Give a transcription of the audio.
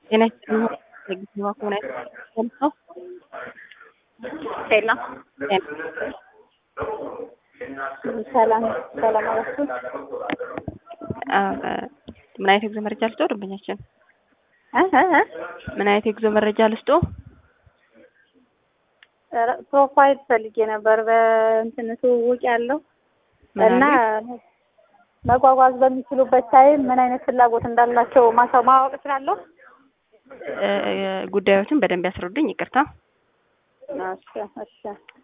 ጤና ይስጥልኝ ለጊዜዋ ከሆነ ሰምተው ሰላም ሰላም ሰላም አላችሁ። ምን አይነት የጉዞ መረጃ ልስጦ? ደንበኛችን እ እ እ ምን አይነት የጉዞ መረጃ ልስጦ? ኧረ ፕሮፋይል ፈልጌ ነበር በእንትን ትውውቅ ያለው ምን እና አሉኝ? መጓጓዝ በሚችሉበት ታይም ምን አይነት ፍላጎት እንዳላቸው ማሳ ማወቅ እችላለሁ? እ፣ ጉዳዮችን በደንብ ያስረዱኝ። ይቅርታ። እሺ እሺ